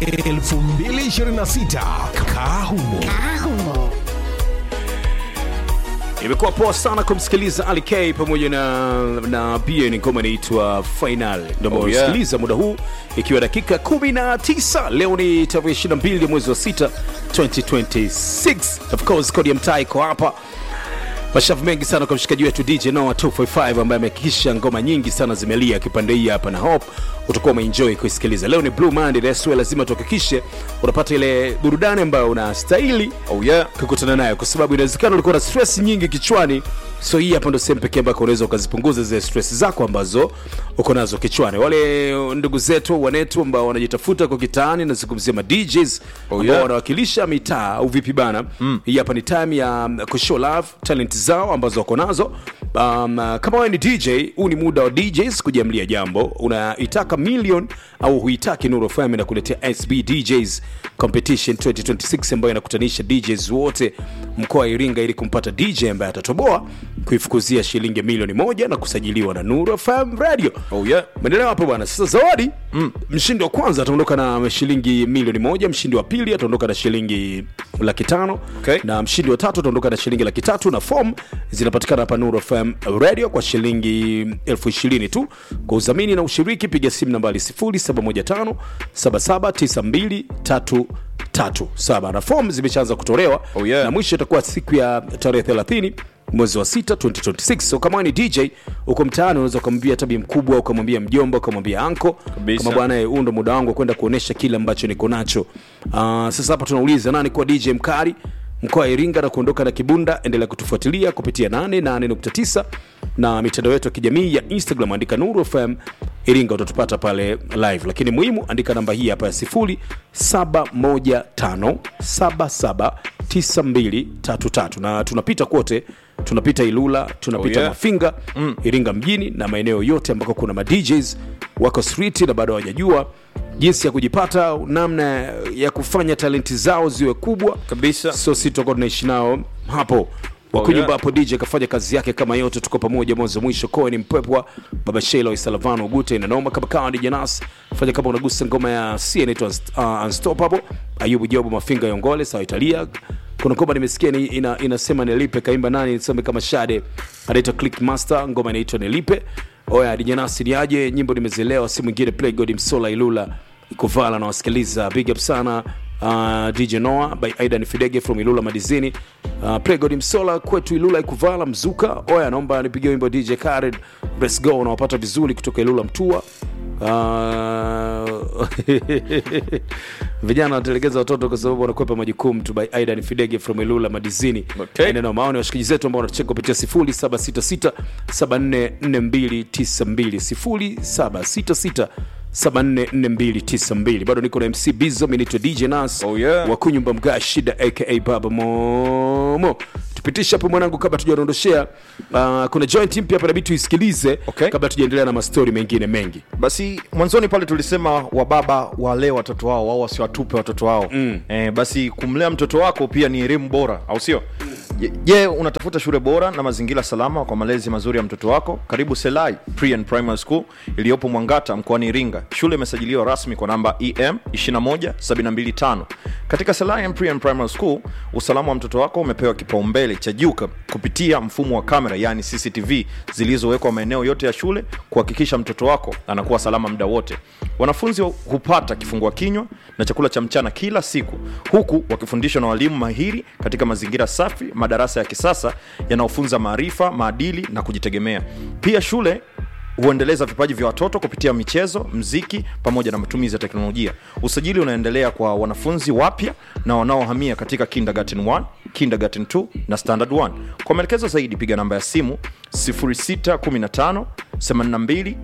2026 Kahumo. Imekuwa poa sana kumsikiliza Ali K pamoja na na BN ngoma inaitwa Final. Ndio Oh, yeah. unasikiliza muda huu ikiwa dakika 19. Leo ni tarehe 22 mwezi wa 6 2026. Of course kodi ya mtaa iko hapa. Mashavu mengi sana kwa mshikaji wetu DJ Noah 245 ambaye amehakikisha ngoma nyingi sana zimelia kipande hii hapa na hope utakuwa umeenjoy kuisikiliza. Leo ni Blue Monday, that's why lazima tuhakikishe unapata ile burudani ambayo unastahili Oh yeah. kukutana nayo kwa sababu inawezekana ulikuwa na stress nyingi kichwani so hii hapa ndo sehemu pekee ambako unaweza ukazipunguza zile stress zako ambazo uko nazo kichwani wale ndugu zetu wanetu ambao wanajitafuta kwa kitaani nazungumzia ma DJs Oh, ambao yeah. wanawakilisha mitaa au vipi bana mm. hii hapa ni time ya um, kushow love talent zao ambazo wako nazo um, uh, kama wewe ni DJ huu ni muda wa DJs kujiamlia jambo unaitaka million au huitaki Nuru FM inakuletea SB DJs competition 2026 ambayo inakutanisha DJs wote mkoa wa Iringa ili kumpata DJ ambaye atatoboa kuifukuzia shilingi milioni moja na kusajiliwa na Nuru FM Radio. Oh yeah. Maendeleo hapo bwana. Sasa zawadi mm. mshindi wa kwanza ataondoka na shilingi milioni moja, mshindi wa pili ataondoka na shilingi laki tano Okay. na mshindi wa tatu ataondoka na shilingi laki tatu na form zinapatikana hapa Nuru FM Radio kwa shilingi elfu ishirini tu. Kwa udhamini na ushiriki piga simu nambari 0715 7792 tatu saba na form zimeshaanza kutolewa Oh, yeah. na mwisho itakuwa siku ya tarehe 30 mwezi wa 6 2026 so kama wewe ni dj uko mtaani unaweza ukamwambia tabi mkubwa ukamwambia mjomba ukamwambia anko Kabisa. kama bwana eh, huu ndo muda wangu wa kwenda kuonesha kile ambacho niko nacho uh, sasa hapa tunauliza nani kuwa dj mkari mkoa wa iringa na kuondoka na kibunda endelea kutufuatilia kupitia 88.9 na mitandao yetu ya kijamii ya instagram andika nuru fm iringa utatupata pale live lakini muhimu andika namba hii hapa ya 0715779233 na tunapita kote tunapita ilula tunapita Oh, yeah. mafinga mm. iringa mjini na maeneo yote ambako kuna madjs wako street na bado hawajajua jinsi ya kujipata namna ya kufanya talenti zao ziwe kubwa Kabisa. so si tutakuwa tunaishi nao hapo wakunyumba yeah. hapo dj akafanya kazi yake kama yote tuko pamoja mwanzo mwisho koe ni mpepwa baba shelo isalavano ugute inanoma kama kawa dj nas fanya kama unagusa ngoma ya c inaitwa uh, unstoppable ayubu jobu mafinga yongole sawa italia kuna ngoma nimesikia ni, ina, inasema nilipe kaimba nani nisome kama shade anaitwa click master ngoma inaitwa nilipe oya dj nas ni aje nyimbo nimezielewa si mwingine play god msola ilula ikuvala na wasikiliza big up sana uh, dj noa by aidan fidege from ilula madizini uh, pregod msola kwetu ilula ikuvala mzuka oya naomba nipigie wimbo dj kared let's go unawapata vizuri kutoka ilula mtua Uh, vijana wanatelekeza watoto kwa sababu wanakwepa majukumu tu by aidan fidege from ilula madizini Okay. Neno maoni washikaji zetu ambao wanatucheka kupitia 0766744292 0766744292 bado niko na mc bizo minaitwa dj nas Oh, yeah. wakunyumba mga shida aka baba momo tupitishe hapo mwanangu kabla tujaondoshea uh, kuna joint mpya hapa nabidi tuisikilize Okay. kabla tujaendelea na mastori mengine mengi basi mwanzoni pale tulisema wababa walee watoto wao au wasiwatupe watoto wao mm. e, basi kumlea mtoto wako pia ni elimu bora au sio Je- je unatafuta shule bora na mazingira salama kwa malezi mazuri ya mtoto wako karibu selai pre and primary school iliyopo mwangata mkoani iringa shule imesajiliwa rasmi kwa namba em 21725 katika selai and pre and primary school usalama wa mtoto wako umepewa kipaumbele cha juu ka- kupitia mfumo wa kamera yani cctv zilizowekwa maeneo yote ya shule kuhakikisha mtoto wako anakuwa salama muda wote wanafunzi hupata kifungua kinywa na chakula cha mchana kila siku huku wakifundishwa na walimu mahiri katika mazingira safi madarasa ya kisasa yanayofunza maarifa maadili na kujitegemea pia shule huendeleza vipaji vya watoto kupitia michezo mziki pamoja na matumizi ya teknolojia usajili unaendelea kwa wanafunzi wapya na wanaohamia katika kindergarten 1 kindergarten 2 na standard 1 kwa maelekezo zaidi piga namba ya simu 615 82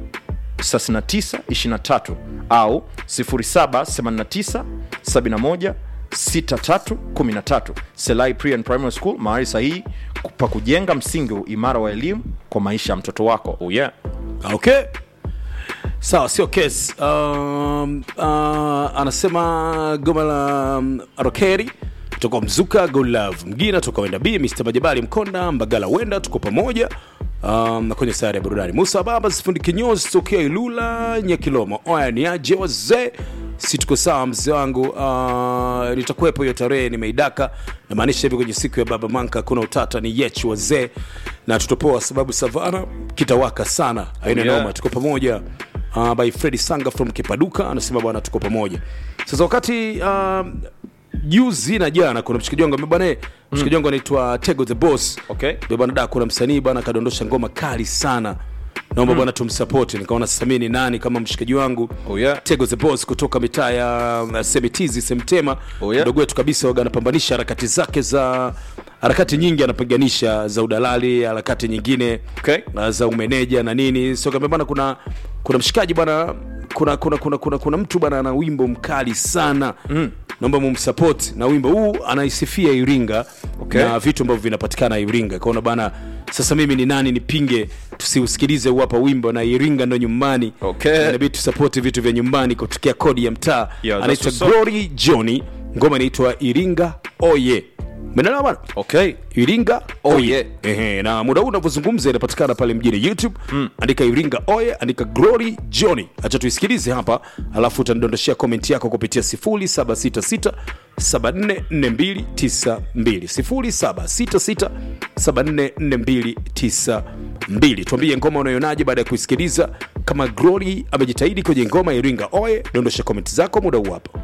6923 au 0789 71 6313 selai pre and primary school mahali sahihi pa kujenga msingi imara wa elimu kwa maisha ya mtoto wako oh yeah. okay sawa sio kes um, uh, anasema goma la um, rokeri toka mzuka golove mgina toka wenda b mr majabali mkonda mbagala wenda tuko pamoja um, na kwenye sayari ya burudani musa baba sifundi kinyozi tokea ilula nyakilomo oya ni aje wazee si tuko sawa mzee wangu uh, nitakuwepo hiyo tarehe nimeidaka namaanisha hivi kwenye siku ya baba manka kuna utata ni yechu wazee na tutopoa sababu savana kitawaka sana aina Oh, yeah. noma tuko pamoja uh, by fredi sanga from kipaduka anasema bwana tuko pamoja sasa wakati uh, juzi na jana kuna mshikaji wangu ambaye bwana mshikaji wangu anaitwa tego the boss Okay. Ndio bwana da kuna msanii bwana kadondosha ngoma kali sana naomba bwana tumsapoti nikaona sasa mimi ni nani kama mshikaji wangu Oh, yeah. tego the boss kutoka mitaa ya uh, semitizi semtema Oh, yeah. mdogo wetu kabisa waga anapambanisha harakati zake za harakati nyingi anapiganisha za udalali harakati nyingine Okay. uh, za umeneja na nini so kama bwana kuna kuna mshikaji bwana kuna kuna kuna kuna, kuna mtu bwana ana wimbo mkali sana mm. naomba mumsupport na wimbo huu anaisifia iringa Okay. na vitu ambavyo vinapatikana iringa kaona bana sasa mimi ni nani nipinge tusiusikilize huu hapa wimbo na iringa ndo nyumbani Okay. Na inabidi tusapoti vitu vya nyumbani kutokea kodi ya mtaa Yeah, anaitwa that's what's up. glory johnny ngoma inaitwa iringa oye menelewa bana okay iringa Oh, oye yeah. Ehe, na muda huu unavyozungumza inapatikana pale mjini youtube mm. andika iringa oye andika glory johnny acha tuisikilize hapa alafu utanidondoshea komenti yako kupitia 0766 744292 0766 744292 tuambie ngoma unayonaje baada ya kuisikiliza kama glory amejitahidi kwenye ngoma ya iringa oye dondosha komenti zako muda huu hapa